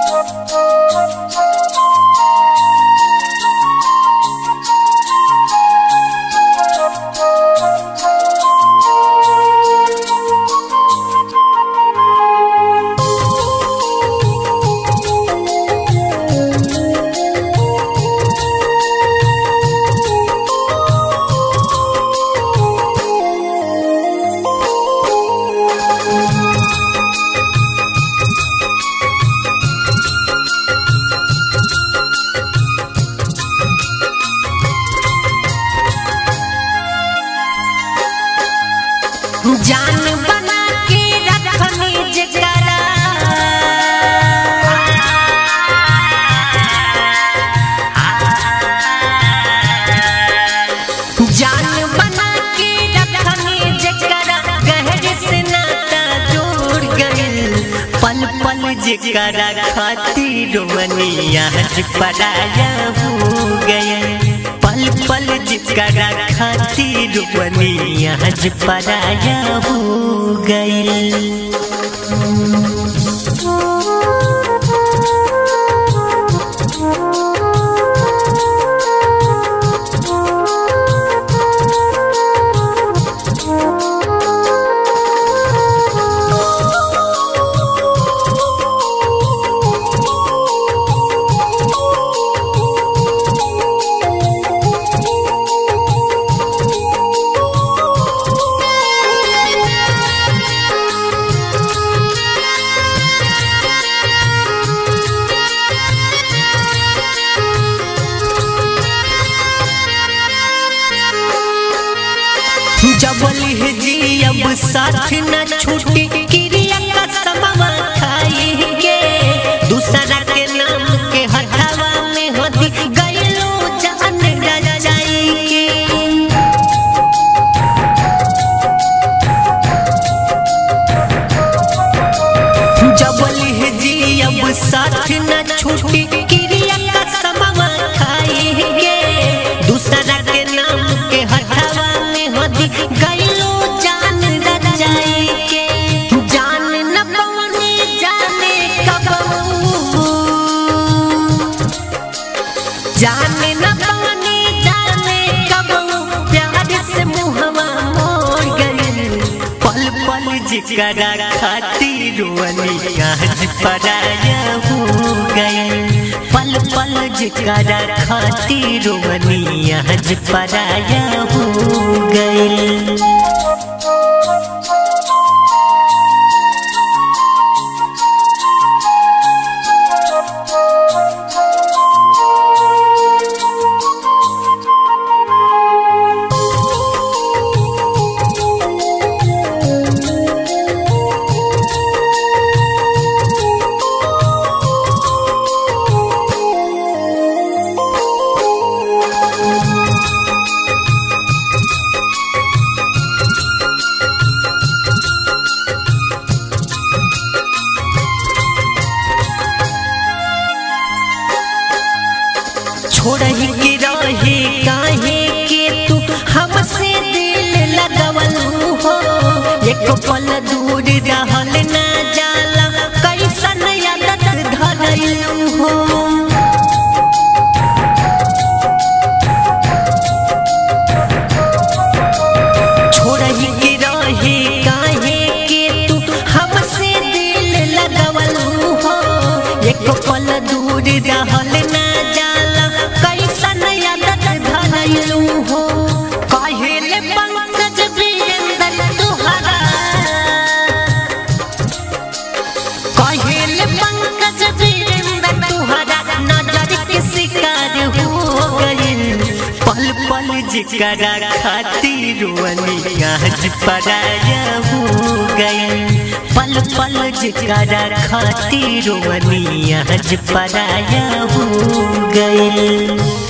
जान बना के रखनी जकरा जान बना के रखनी जकरा गहर से नाता जोड़ गइल पल पल जकरा खातिर मनिया पराया हो गए पल पल जकरा खातिर मनिया पराया हो गइल जबल जी अब साथ न छूटी क्रिया का समवा खाई के दूसरा के नाम के हटावा में होती गइलो जान रजाई के जबल जी अब साथ न छूटी क्रिया का समवा खाई के दूसरा के नाम के हटावा में होती गइलो जान रजाई के जान न पवनी जाने कब जाने न पवनी जाने कब प्यार से मुहवा मोड़ गइल पल पल जिकरा खातिर वनी आज पराया हो गइल पल पल जिकरा खातिर वनी आज पराया हो गइल छोड़ही के रहे काहे के तू हमसे दिल लगवल हो एक पल दूर रहल ना जाला कैसन आदत धरल हो छोड़ही के रहे काहे के तू हमसे दिल लगवल हो एक पल दूर रहल ना जाला कैसन आदत धरल हो काहेले पंकज वीरेंद्र तुहरा काहेले पंकज वीरेंद्र तुहरा नजर के शिकार हो गइल पल पल जिकरा खातिर वनी आज पराया हो गइल पल पल जिकरा खातिर वनी आज पराया हो गइल